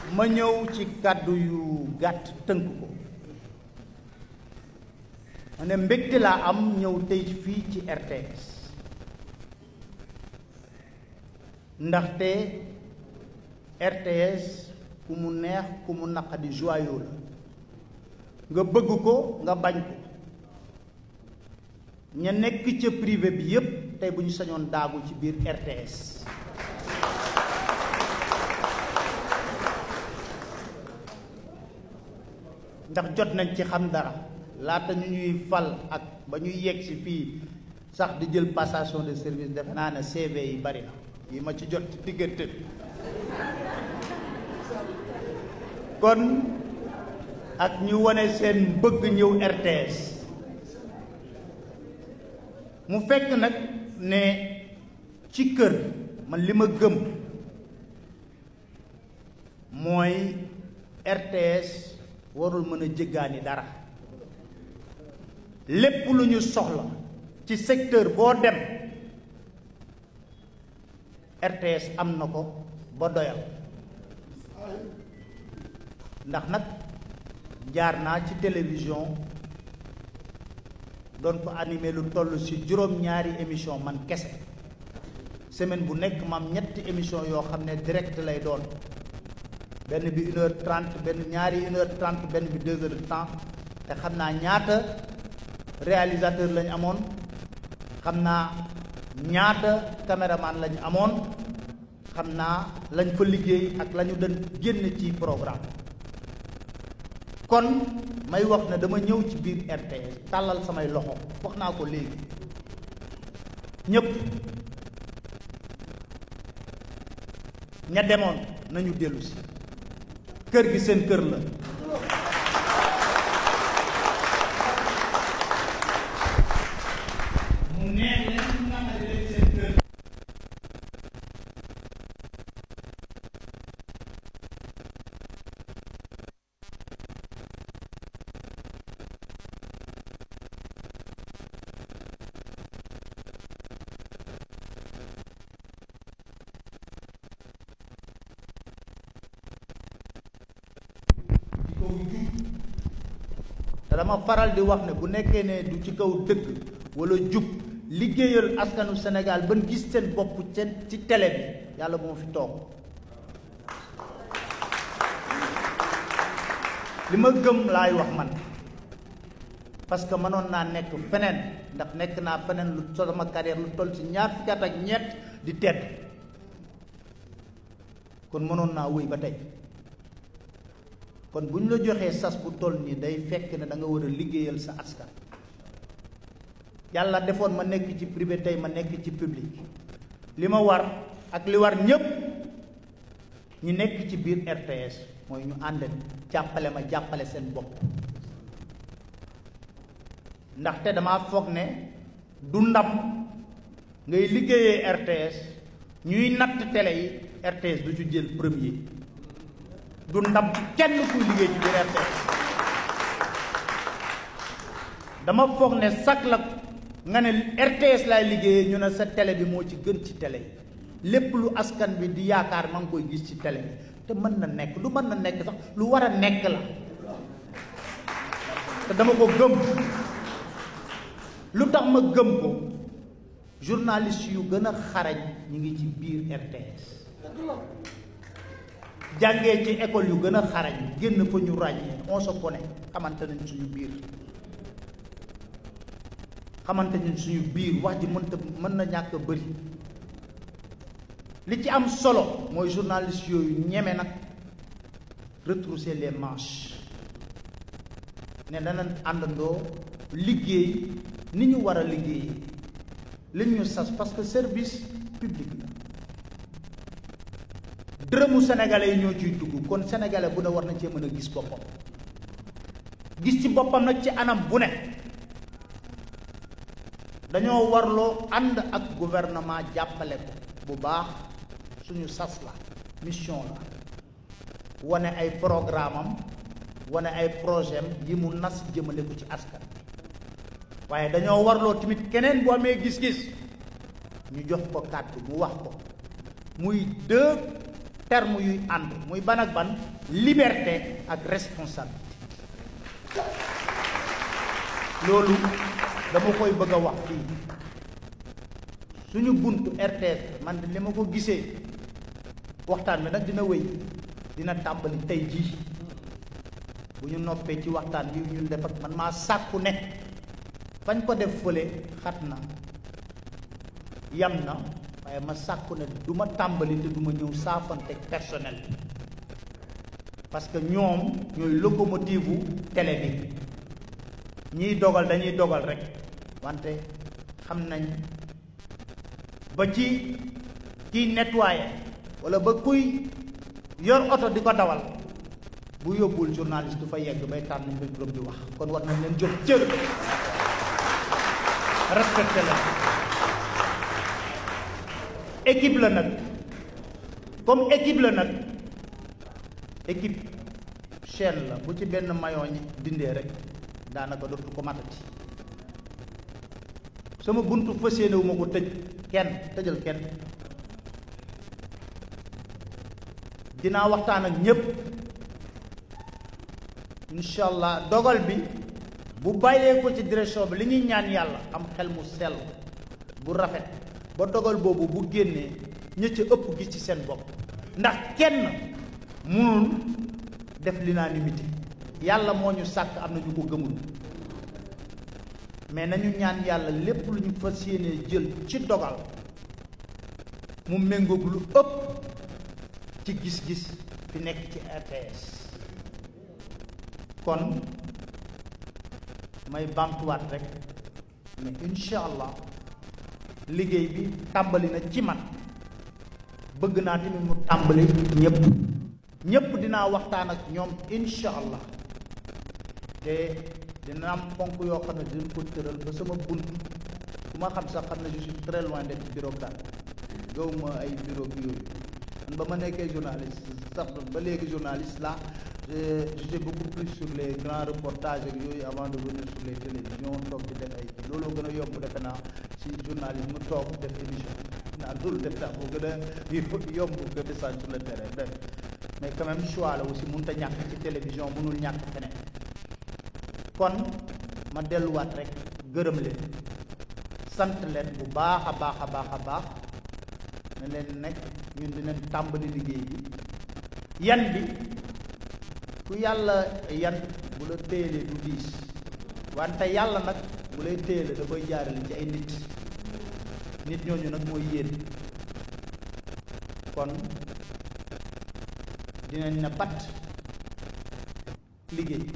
ma ñëw ci kàddu yu gàtt tënk ko ma ne mbégte laa am ñëw tey fii ci RTS ndaxte RTS ku mu neex ku mu naqadi joyau la nga bëgg ko nga bañ ko ña nekk ca privé bi yépp tey bu ñu sañoon daagu ci biir RTS ndax jot nañ ci xam dara laata ñu ñuy fal ak ba ñuy yegg si fii sax di jël passation de service defe naa ne CV yi bari na yi ma ci jot ci diggante bi kon ak ñu wane seen bëgg ñëw RTS mu fekk nag ne ci kër man li ma gëm mooy RTS warul mën a jéggaani dara lépp lu ñu soxla ci secteur boo dem RTS am na ko ba doyal ndax nag jaar naa ci télévision doon ko animé lu toll ci juróom-ñaari émission man kese semaine bu nekk mam ñetti émission yoo xam ne direct lay doon benn bi une heure trente benn ñaari une heure trente benn bi deux heures de temps te xam naa ñaata réalisateur lañ amoon xam naa ñaata caméraman lañ amoon xam naa lañ fa liggéey ak la ñu doon génn ci programme kon may wax ne dama ñëw ci biir RTS tàllal samay loxo wax naa ko léegi ñépp ña demoon nañu dellu si kër gi seen kër la mu neex leen mu naqari leen seen kër te dama faral di wax ne bu nekkee ne du ci kaw dëgg wala jub liggéeyal askanu Sénégal ban gis seen bopp seen ci télé bi yàlla bu ma fi toog li ma gëm laay wax man parce que mënoon naa nekk feneen ndax nekk naa feneen lu sama carrière lu toll ci ñaar fukki at ak ñett di tedd kon mënoon naa wéy ba tey kon bu ñu la joxee sas bu toll nii day fekk ne da nga war a liggéeyal sa askan yàlla defoon ma nekk ci privé tey ma nekk ci public li ma war ak li war ñépp ñi nekk ci biir RTS mooy ñu ànd jàppale ma jàppale seen bopp ndaxte dama foog ne du ndam ngay liggéeyee RTS ñuy natt télé yi RTS du ci jël premier du ndam ci kenn kuy liggéey ci biir RTS dama foog ne sax la nga ne RTS laay liggéeyee ñu ne sa télé bi moo ci gën ci télé yi lépp lu askan bi di yaakaar ma ngi koy gis ci télé bi te mën na nekk lu mën na nekk sax lu war a nekk la te dama ko gëm lu tax ma gëm ko journaliste yu gën a xarañ ñu ngi ci biir RTS jàngee ci école yu gën a xarañ génn fa ñu ràññee on se connaît xamante nañ suñu biir xamante nañ suñu biir wax ji mënta mën na ñàkk a bëri li ci am solo mooy journaliste yooyu ñeme nag retrousser les manches ne danañ àndandoo liggéey ni ñu war a liggéey li ñu sas parce que service public la dërëmu sénégalais yi ñoo ciy dugg kon sénégalais bu ne war na cee mën a gis boppam gis ci boppam nag ci anam bu ne dañoo warloo ànd ak gouvernement jàppale ko bu baax suñu sas la mission la wane ay programme am wane ay projet am yi mu nas jëmale ko ci askan waaye dañoo warloo tamit keneen bu amee gis-gis ñu jox ko kàddu mu wax ko muy deux termes yuy ànd muy ban ak ban liberté ak responsabilité loolu dama koy bëgg a wax fii suñu buntu RTS man li ma ko gisee waxtaan bi nag dina wéy dina tàmbali tey jii bu ñu noppee ci waxtaan bi ñun def ak man maa sàkku ne fañ ko def fële xat na yam na waaye ma sàkku ne du ma tàmbali te du ma ñëw saafante personnel parce que ñoom ñooy locomotive u télé bi ñiy dogal dañuy dogal rek wante xam nañ ba ci kiy nettoyer wala ba kuy yor oto di ko dawal bu yóbbul journaliste du fa yegg bay tànn micro di wax kon war nañ leen jox cër respecté la équipe la nag comme équipe la nag équipe chaîne la bu ci benn maillon ñi dindee rek daanaka dootu ko matati sama buntu fas yéene wu ma ko tëj kenn tëjal kenn dinaa waxtaan ak ñépp incha allah dogal bi bu bàyyee ko ci direction bi li ñuy ñaan yàlla am xel mu sell bu rafet ba dogal boobu bu génnee ña ca ëpp gis ci seen bopp ndax kenn mënul def l'unanimité yàlla moo ñu sàkk am na ñu ko gëmul mais nañu ñaan yàlla lépp lu ñu fas yéenee jël ci dogal mu méngoog lu ëpp ci gis-gis fi nekk ci RTS kon may bamtuwaat rek mais incha allah liggéey bi tàmbali na ci man bëgg naa tamit mu tàmbali ñëpp ñëpp dinaa waxtaan ak ñoom incha allah te dina am ponk yoo xam ne dinañ ko tëral ba sama bunt ku ma xam sax xam ne je suis très loin d'être bureaucrate gaw ma ay bureau bi yooyu man ba ma nekkee journaliste sax ba léegi journaliste là j'étais beaucoup plus sur les grands reportages ak yooyu avant de venir sur les télévisions toog di def ay kii looloo gën a yomb defe naa ci journalisme toog def émission naa loolu def naa moo gën a yomb que descendre sur le terrain def mais quand même choix la aussi mënut a ñàkk ci télévision mënul ñàkk feneen kon ma delluwaat rek gërëm leen sant leen bu baax a baax a baax a baax ne leen nekk ñun dinañ tàmbali liggéey bi yan bi ku yàlla yan bu la téyelee du diis wante yàlla nag bu lay téyelee da koy jaarale ci ay nit nit ñooñu nag mooy yéen kon dinañ na pat liggéey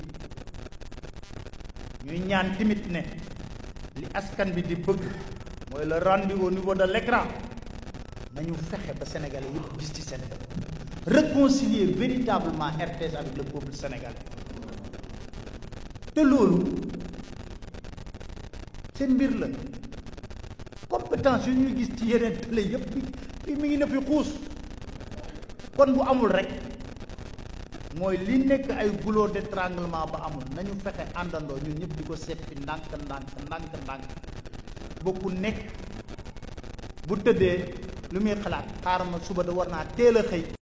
ñuy ñaan timit ne li askan bi di bëgg mooy le rendez-vous au niveau de l'écran nañu fexe ba sénégalais yëpp gis ci seen bopp réconcilier véritablement RTS avec le peuple sénégalais te loolu seen mbir la compétence yu ñuy gis ci yeneen télé yëpp bi mi ngi na fi xuus kon bu amul rek mooy li nekk ay goulot d'étranglement ba amul nañu fexe àndandoo ñun ñëpp di ko seppi ndànk ndànk ndànk ndànk ba ku nekk bu tëddee lu muy xalaat xaaral ma suba da war naa teel a xëy